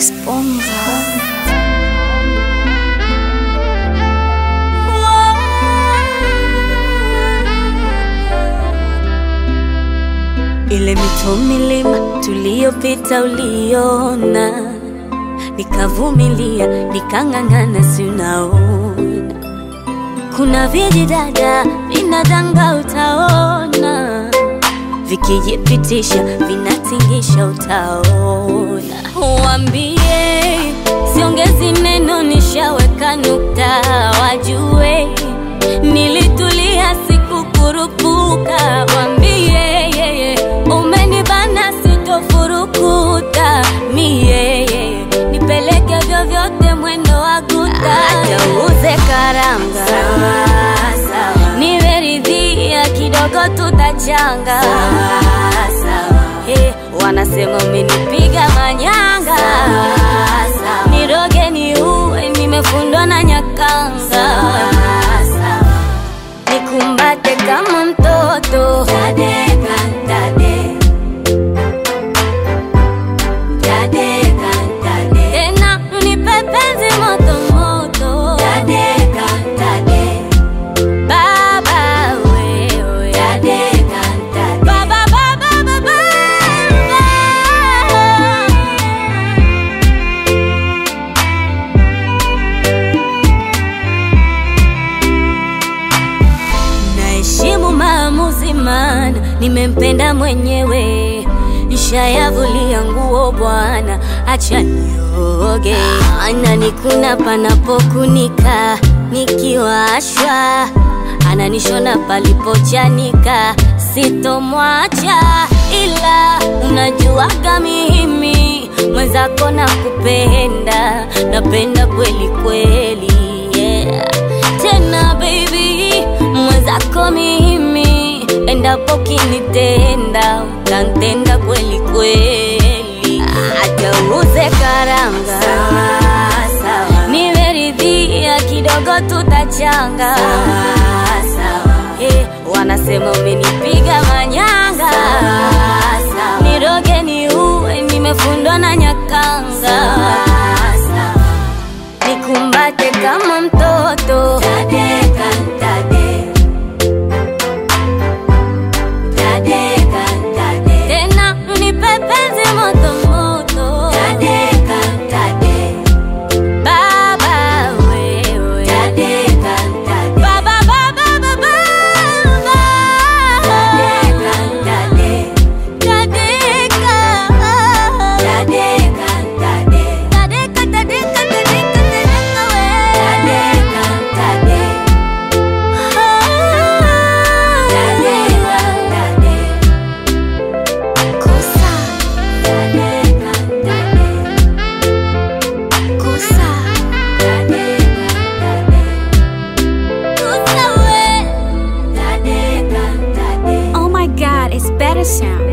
Bonga. Ile mito milima tuliyopita uliona, nikavumilia nikang'ang'ana, si unaona kuna vijidada vinadanga, utaona vikijipitisha vinatingisha, utaona. Wambie siongezi neno, nishaweka nukta, wajue nilitulia, sikukurupuka. Wambie yeye umenibana, sitofurukuta mie nipeleke vyovyote, mwendo wa guta, atauze karanga nimeridhia kidogo, tutachanga Hey, wanasema umenipiga manyanga, niroge ni uwe, nimefundwa na nyakanga, nikumbate kama mtoto Tadeka, tade. Tadeka, tade. tena unipe penzi moto moto Tadeka, tade. Baba wewe Tadeka, tade. Baba, baba, baba, Naheshimu maamuzi, maana nimempenda mwenyewe. Nishayavulia nguo bwana, acha nioge. Ananikuna panapokunika, nikiwashwa ananishona palipochanika, sitomwacha ila unajuaga mimi mwenzako na kupenda, napenda kweli kweli, yeah. Tena baby mwenzako mimi, endapo kinitenda utantenda kweli kweli, hata uze karanga nimeridhia kidogo, tutachanga Eh, wanasema umenipiga manyanga, niroge ni uwe, nimefundwa na nyakanga, nikumbate kama mtoto Tadeka, tade. Tadeka, tade. tena unipe penzi moto moto Tadeka, tade. Baba wewe Tadeka, tade. Baba, baba, baba, Tadeka, tade. Tadeka. Tadeka, tade. Tadeka, tadeka, tadeka, tadeka we. Tadeka, tade. Tadeka, tade. Kosa. Tadeka, tade. Kosa. Tadeka, tade. Kosa we. Tadeka, tade. Oh my god, it's better sound.